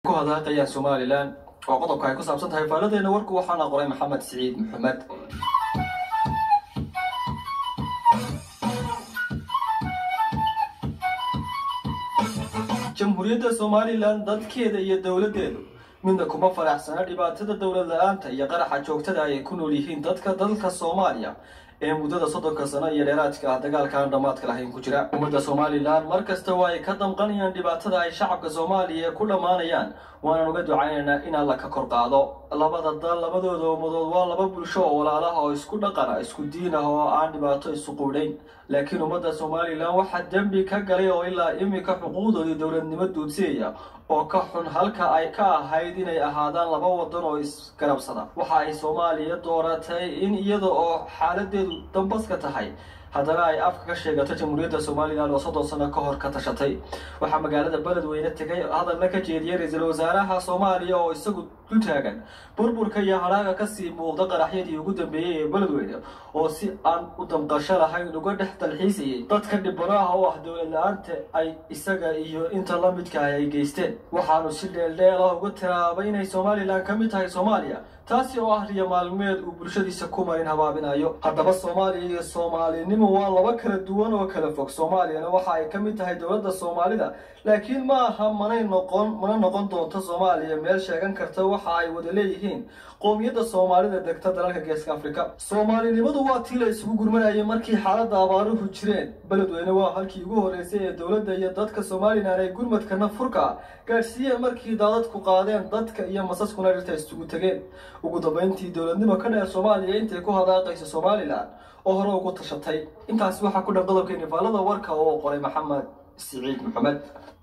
ku hadaaqayaan somalilan oo qodobka ay ku saabsan tahay faaladeena warku waxaana qoray maxamed siciid maxamed jamhuuriyadda somalilan dadkeeda iyo dowladdeedu midna kuma faraxsana dhibaatada dowlad la-aanta iyo qaraxa joogtada ay ku nool yihiin dadka dalka soomaaliya ee muddada soddonka sano iyo dheeraadka ah dagaalka aan dhammaadka lahayn ku jira ummadda somalilan mar kasta waa ay ka damqanayaan dhibaatada ay shacabka soomaaliya ku dhammaanayaan waanaan uga ducaynaynaa in alla ka kor qaado labada dal labadooda ummadood waa laba bulsho oo walaalaha oo isku dhaqana isku diin ah oo aan dhibaato isu quudhayn laakiin ummadda somalilan waxaa dembi ka galay oo ilaa iminka xuquuqdoodii dowladnimo duudsiyaya oo ka xun halka ay ka ahayd inay ahaadaan laba wadan oo isgarabsada waxa ay soomaaliya dooratay in iyada oo xaaladeedu dambaska tahay haddana ay afka ka sheegato jamhuuriyadda somalilan oo soddon sano ka hor ka tashatay waxaa magaalada beledweyne tegay hadalna ka jeediyay ra-iisul wasaaraha soomaaliya oo isagu dul taagan burburka iyo hadhaaga kasii muuqda qaraxyadii ugu dambeeyey ee beledweyne oo si aan u damqasho lahayn uga dhex dalxiisayay dadka dhibanaha oo ah dowlad la-aanta ay isaga iyo inta la midka ah ay geysteen waxaanu si dheeldheel ah uga tiraabay inay somalilan ka mid tahay soomaaliya taasi oo ah riyo maalmeed uu bulshadiisa ku marin habaabinayo haddaba soomaaliya iyo soomaalinimo waa laba kala duwan oo kala fog soomaaliyana waxa ay ka mid tahay dowladda soomaalida laakiin ma aha manay noqon mana noqon doonto soomaaliya meel sheegan karta waxa ay wada leeyihiin qoomiyadda soomaalida degta dalalka geeska afrika soomaalinimadu waa tii la isugu gurmanayay markii xaaladda abaaruhu jireen beledweyne waa halkii ugu horreysay ee dowladda iyo dadka somalilan ay gurmadkana furka gaadhsiiyeen markii daadadku qaadeen dadka iyo masaskuna dhirta isugu tegeen ugu dambeyntii dowladnimo ka dheer soomaaliya intay ku hadaaqayso somalilan oo hore ugu tashatay intaasi waxaa ku dhan qodobkeeni faallada warka oo qoray maxamed siciid maxamed